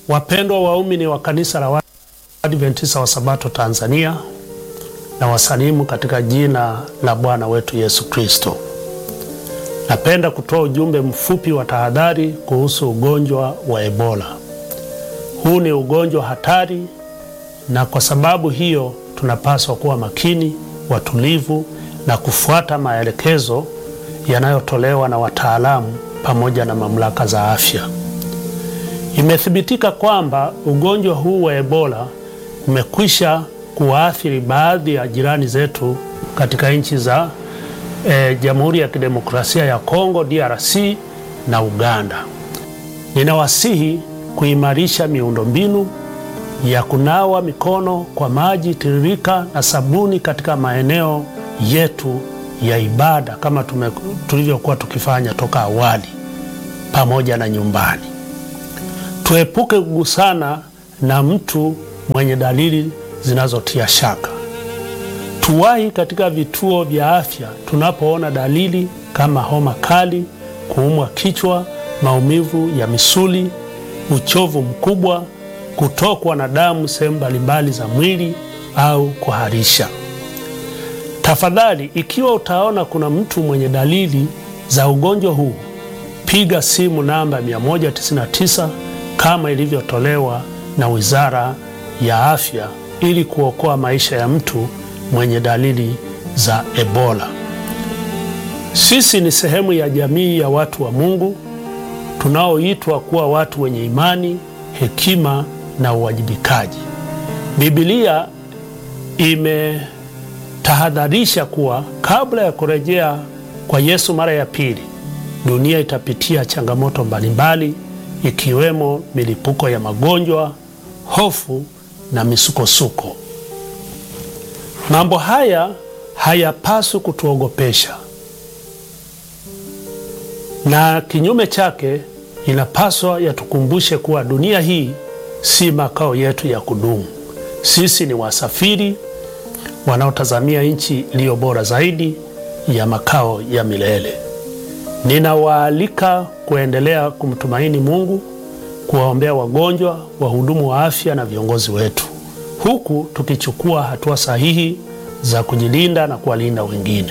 Wapendwa waumini wa kanisa la Waadventista wa Sabato Tanzania, na wasalimu katika jina la Bwana wetu Yesu Kristo. Napenda kutoa ujumbe mfupi wa tahadhari kuhusu ugonjwa wa Ebola. Huu ni ugonjwa hatari, na kwa sababu hiyo tunapaswa kuwa makini, watulivu na kufuata maelekezo yanayotolewa na wataalamu pamoja na mamlaka za afya. Imethibitika kwamba ugonjwa huu wa Ebola umekwisha kuwaathiri baadhi ya jirani zetu katika nchi za e, Jamhuri ya Kidemokrasia ya Kongo DRC na Uganda. Ninawasihi kuimarisha miundombinu ya kunawa mikono kwa maji tiririka na sabuni katika maeneo yetu ya ibada kama tulivyokuwa tukifanya toka awali pamoja na nyumbani. Tuepuke kugusana na mtu mwenye dalili zinazotia shaka. Tuwahi katika vituo vya afya tunapoona dalili kama homa kali, kuumwa kichwa, maumivu ya misuli, uchovu mkubwa, kutokwa na damu sehemu mbalimbali za mwili au kuharisha. Tafadhali, ikiwa utaona kuna mtu mwenye dalili za ugonjwa huu, piga simu namba 199 kama ilivyotolewa na Wizara ya Afya ili kuokoa maisha ya mtu mwenye dalili za Ebola. Sisi ni sehemu ya jamii ya watu wa Mungu tunaoitwa kuwa watu wenye imani, hekima na uwajibikaji. Biblia imetahadharisha kuwa kabla ya kurejea kwa Yesu mara ya pili, dunia itapitia changamoto mbalimbali ikiwemo milipuko ya magonjwa, hofu na misukosuko. Mambo haya hayapaswi kutuogopesha, na kinyume chake inapaswa yatukumbushe kuwa dunia hii si makao yetu ya kudumu. Sisi ni wasafiri wanaotazamia nchi iliyo bora zaidi ya makao ya milele. Ninawaalika kuendelea kumtumaini Mungu, kuwaombea wagonjwa, wahudumu wa afya na viongozi wetu, huku tukichukua hatua sahihi za kujilinda na kuwalinda wengine.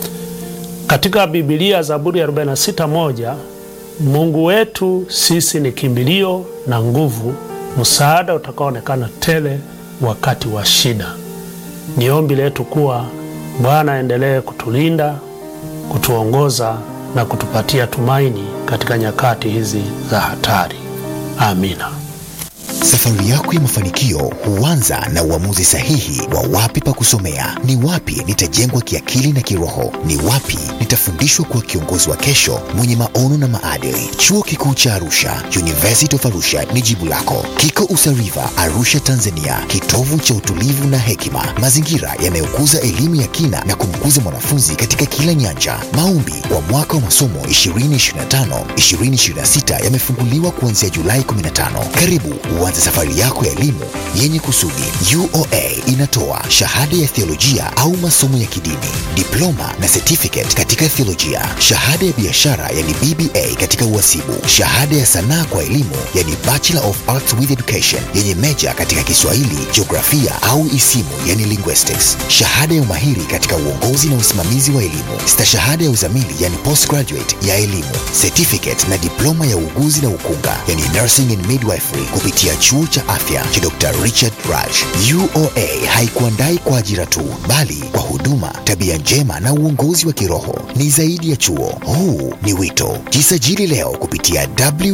Katika Biblia, Zaburi ya 46:1, Mungu wetu sisi ni kimbilio na nguvu, msaada utakaoonekana tele wakati wa shida. Ni ombi letu kuwa Bwana aendelee kutulinda, kutuongoza na kutupatia tumaini katika nyakati hizi za hatari. Amina. Safari yako ya mafanikio huanza na uamuzi sahihi wa wapi pa kusomea, ni wapi nitajengwa kiakili na kiroho, ni wapi nitafundishwa kuwa kiongozi wa kesho mwenye maono na maadili. Chuo Kikuu cha Arusha, University of Arusha ni jibu lako. Kiko Usariva, Arusha, Tanzania, kitovu cha utulivu na hekima, mazingira yanayokuza elimu ya kina na kumkuza mwanafunzi katika kila nyanja. Maombi kwa mwaka wa masomo 2025 2026 yamefunguliwa kuanzia Julai 15. Karibu uanze safari yako ya elimu yenye kusudi. UoA inatoa shahada ya theolojia au masomo ya kidini, diploma na certificate katika theolojia, shahada ya biashara yani BBA katika uhasibu, shahada ya sanaa kwa elimu yani Bachelor of Arts with Education yenye meja katika Kiswahili, jiografia au isimu yani linguistics, shahada ya umahiri katika uongozi na usimamizi wa elimu, stashahada ya uzamili yani postgraduate ya elimu, certificate na diploma ya uuguzi na ukunga yani nursing and midwifery kupitia chuo cha afya cha Dr. Richard Raj. UoA haikuandai kwa ajira tu, bali kwa huduma, tabia njema na uongozi wa kiroho. Ni zaidi ya chuo, huu ni wito. Jisajili leo kupitia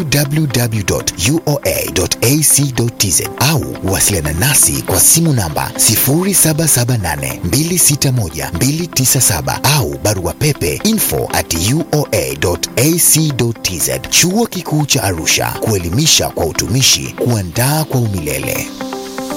www.uoa.ac.tz au wasiliana nasi kwa simu namba 0778261297 au barua pepe info at uoa.ac.tz. Chuo Kikuu cha Arusha, kuelimisha kwa utumishi, kuandaa kwa umilele.